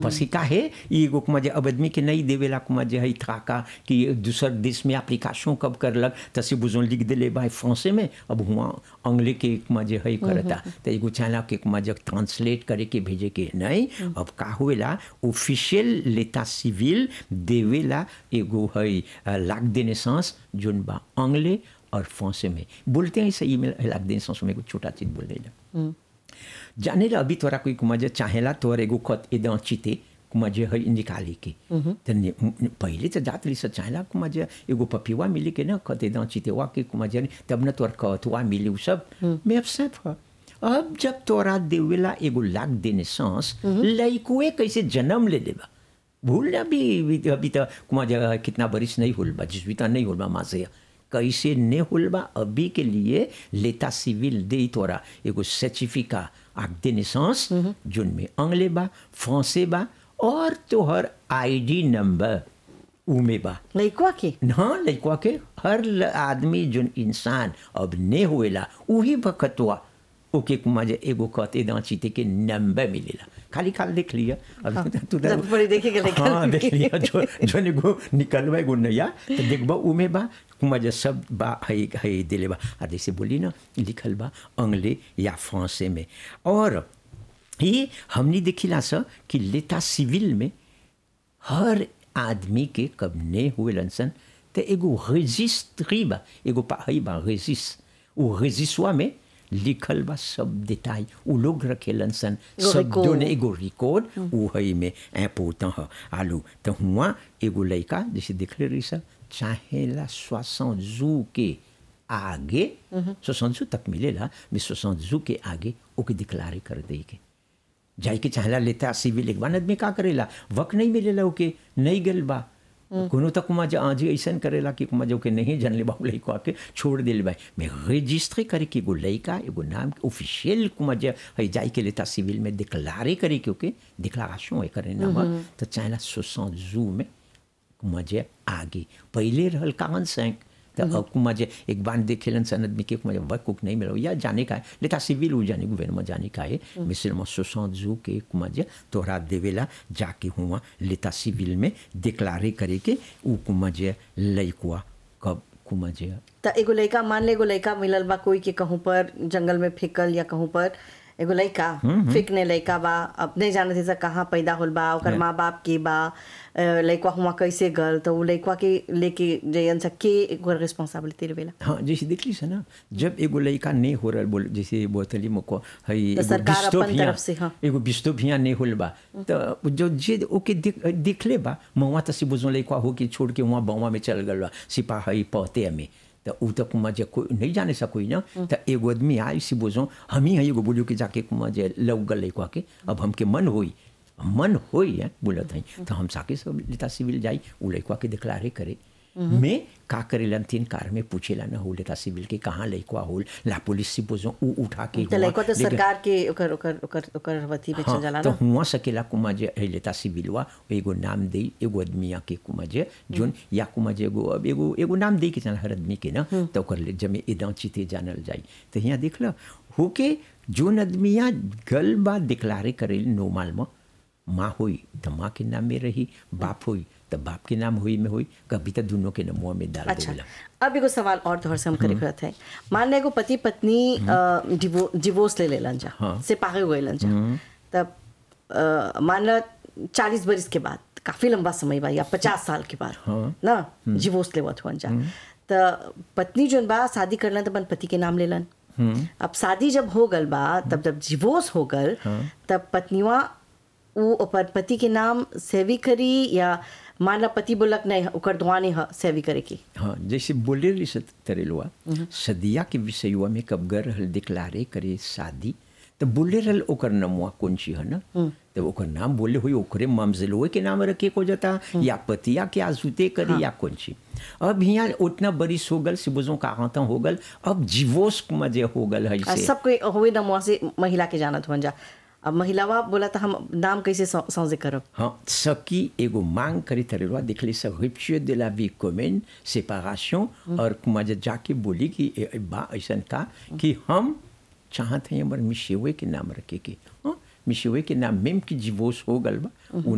पसी काहे ई एगो कुमा जे अब आदमी के नहीं देवेला कुमा जे हई थाका कि दूसर देश में एप्लीकेशन कब करलक तसे बुझो लिख देले बा फ्रांसे में अब हुआ अंग्ले के कुमा जे हई करता त एगो चाहला के कुमा जे ट्रांसलेट करे के भेजे के नहीं अब का होवेला ऑफिशियल लेता सिविल देवेला एगो हई लाख दे नेसेंस जोन बा अंग्ले और फ्रांसे में बोलते हैं सही में लाख दे नेसेंस में कुछ छोटा चीज बोल देला जाने ला अभी तोरा कोई कुमा जे चाहेला तोर एगो खत एदा चिते कुमा जे है निकाले के त ने- न- पहिले त जात रही से चाहेला कुमा जे एगो पपिवा मिली के ना खत एदा चिते वा के कुमा जे तब न तोर खतवा मिली उ सब मैं अपसेट हुआ अब जब तोरा देवेला एगो लाख देने सांस लइकुए कैसे जन्म ले लेबा भूल अभी अभी अभी तो कुमा जे कितना बरिस नहीं होल बा जिस भी तो नहीं होल बा माँ से कैसे ने होल बा अभी के लिए लेता सिविल दे तोरा एगो सर्टिफिका आग दे नेसेंस जोन में अंग्ले बा फ्रांसे बा और तोहर आईडी नंबर उमे बा लइकवा के ना लइकवा के हर ल- आदमी जोन इंसान अब ने होएला उही बखतवा ओके कुमा जे एगो कहते दांचीते के नंबर मिलेला खाली खाली देख लिया अब तू जब बड़ी देखे के निकल हाँ देख लिया जो जो एगो निकलवा एगो नया तो देखबा उमे बा कुमा जे सब बा हई हई दिले बा आ जैसे बोली ना लिखल बा अंग्ले या फ्रांसे में और ये हमने देखिला सा कि लेता सिविल में हर आदमी के कब ने हुए लनसन तो एगो रजिस्ट्री बा एगो पाही बा रजिस वो रजिस्वा में लिखल बा सब डिटाई उ लोग रखेलन सन एगो सब रिकॉर्ड। दोने एगो रिकॉर्ड उ हई में ऐ पोता ह आलू तो हुआ एगो लड़का जैसे देख ले रही सब चाहेला सोसठ जू के आगे सोसठ जू तक मिलेला mais सोसठ जू के आगे ओके डिक्लारे कर दे के जाई के चाहला लेता सिविल एक बार आदमी का करेला वक्त नहीं मिलेला ओके नहीं गल बा कोनो तक कुमा जे आज ऐसन करेला कि कुमा जो के नहीं जानले बाबू लइको आके छोड़ दिल बा मैं रजिस्ट्री करे के एगो लइका एगो नाम ऑफिशियल कुमा जे है जाई के लेता सिविल में डिक्लारे करे के ओके डिक्लारेशन है करे नाम तो चाहला 60 जू में कुमा जे आगे पहले रहल कावन सैंक तो अब कुमा जे एक बार देखेलन सन आदमी के कुमा जे वर्क कुक नहीं मिलो या जाने का है लेता सिविल हो जाने गवर्नमेंट जाने का है मिसल में सोसठ जू के कुमा जे तोहरा देवेला जाके हुआ लेता सिविल में डिक्लारे करे के उ कुमा जे लइकुआ कब कुमा जे त एगो लइका मान ले एगो लइका मिलल बा कोई के कहूँ पर जंगल में फेंकल या कहूँ पर एगो लइका फेंकने लइका बा अब नहीं जानत है कहाँ पैदा होल बा ओकर माँ बाप के बा अ, लइकवा हुआ कैसे गल तो उ लइकवा के लेके जयन सा के एगो रिस्पांसिबिलिटी रहेला हाँ जैसे देख ली से ना जब एगो लड़का नहीं हो रहा बोल जैसे बोतली मुको हई तो एगो सरकार अपन डिस्टोपिया- तरफ से, हाँ। एगो डिस्टोपिया नहीं होल बा तो जो जे ओके देख देख ले बा मवा तसी बुझो लड़का हो के छोड़ के वहाँ बवा में चल गल बा सिपाही पहते में तो उ तो कुमा जे कोई नहीं जाने सा कोई ना तो एगो आदमी आई सी बुझो हम ही एगो बोलियो कि जाके कुमा जे लग गल लड़का के अब हमके मन होई मन होई है बोलत हई तो हम साके सब लेता सिविल जाई उ लड़का के डिक्लारे करे में का करेलन तीन कार में पूछेला ना हो लेता सिविल के कहाँ लइकवा होल ला पुलिस से बोझो उ उठा के तो हुआ, लइकवा तो लेके- सरकार के ओकर ओकर ओकर ओकर वती में चल जाला हाँ, तो ना हुआ सकेला कुमा जे है लेता सिविलवा एगो नाम दे एगो आदमी के कुमा जे जोन या कुमा जे एगो अब एगो एगो नाम दे के चल हर आदमी के ना तो ओकर ले जमे एदा चिते जानल जाई तो यहाँ देख लो होके जोन आदमिया गल बा डिक्लारे करे नो माल में माँ हुई तो माँ के नाम में रही बाप हुई तो बाप के नाम हुई में हुई कभी तो दोनों के नामों में डाल अच्छा देवेला अब एगो सवाल और तोहर से हम करे करत है मान ले एगो पति पत्नी अ, डिवो डिवोर्स ले लेलन जा हाँ। से पागे गइलन जा तब अ, मान ल चालीस बरिस के बाद काफी लंबा समय बा या पचास साल के बाद हाँ। ना डिवोर्स लेवत हुअन जा त पत्नी जोन बा शादी करलन त अपन पति के नाम लेलन अब शादी जब हो गल बा तब जब डिवोर्स हो गल तब पत्नीवा उ अपन पति के नाम सेवी करी या मान ला पति बोलक नहीं ओकर दुआने ह सेवी करे की हाँ जैसे बोले रही सत तरेलुआ सदिया के विषयवा में कब गर रहल डिक्लारे करे शादी तो बोले रहल ओकर नमुआ कौन ची है ना तो ओकर नाम बोले हुई ओकरे ममजलोए के नाम रखे को जाता या पतिया के आजुते करे या कौन ची अब यहाँ उतना बरिस हो गल से बुझो कहाँ हो गल अब जीवोस मजे हो गल है आ, से सब कोई हुए नमुआ से महिला के जानत हुअन जा अब महिलावा बोला था हम नाम कैसे सौ- सौजे करब हाँ सकी एगो मांग करी तरेलवा देखले से rupture de la vie commune séparation और कुमा जे जाके बोली कि ए- ए बा ऐसन का कि हम चाहत हैं हमार मिशेवे के नाम रखे के हाँ मिशेवे के नाम मेम की डिवोर्स हो गल बा उ